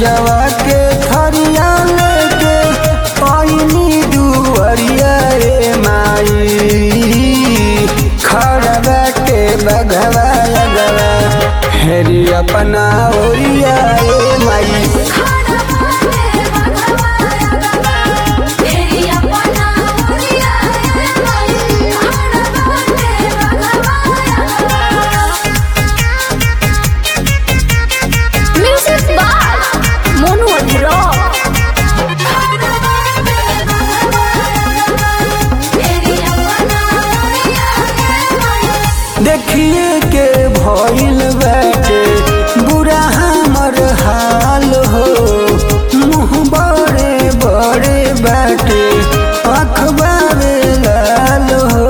पूजवा के थरिया लेके आईनी दुअरिया रे माई खड़ा बाटे बघवा अगवा हेरी अपना ओरिया रे माई खाना बाटे बघवा तेरी अपना मोरिया रे माई खाना बाटे बघवा म्यूजिक बाय मोनू अधरो खाना बाटे बघवा तेरी अपना मोरिया रे माई देखिए के भइल बाटे बुरा हमर हाल हो मुँह बड़े बड़े बाटे अखबार लाल हो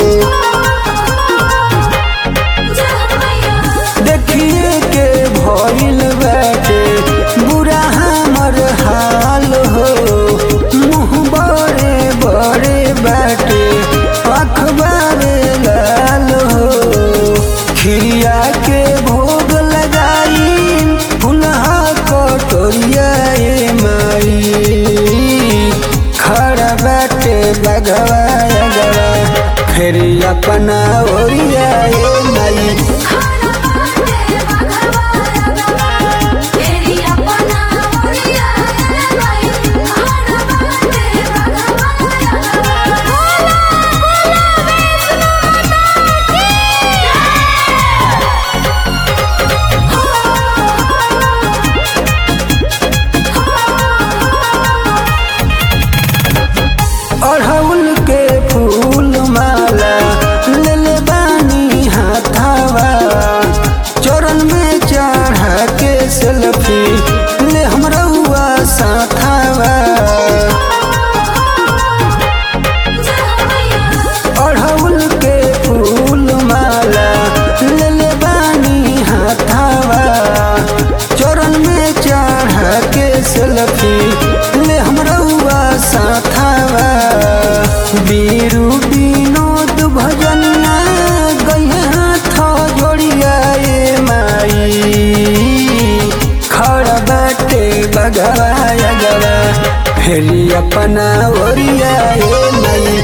देखिए के भइल बाटे बुरा हमर हाल हो मुँह बड़े बड़े बाटे अखबार लाल हो खिरिया के भोग लगाई फुलहा कटोरिया ए माई खड़ा बाटे बगवा अगवा फिर अपना ओरिया ए माई खाना बाटे बघवा तेरी अपना मोरिया रे माई खाना बाटे बघवा बोला बोला अड़हुल के फूल माला ले ले बानी हाथावा चरण में चढ़ा के सेल्फी ले हमरा हुआ साथावा अड़हुल के फूल माला ले ले बानी हाथावा चरण में चढ़ा के सेल्फी ले हमरा हुआ साथावा बीरू विनोद भजनिया गए हाथ जोड़िया ए माई खड़ा बाटे बगवा अगवा फेरी अपना ओरिया ए माई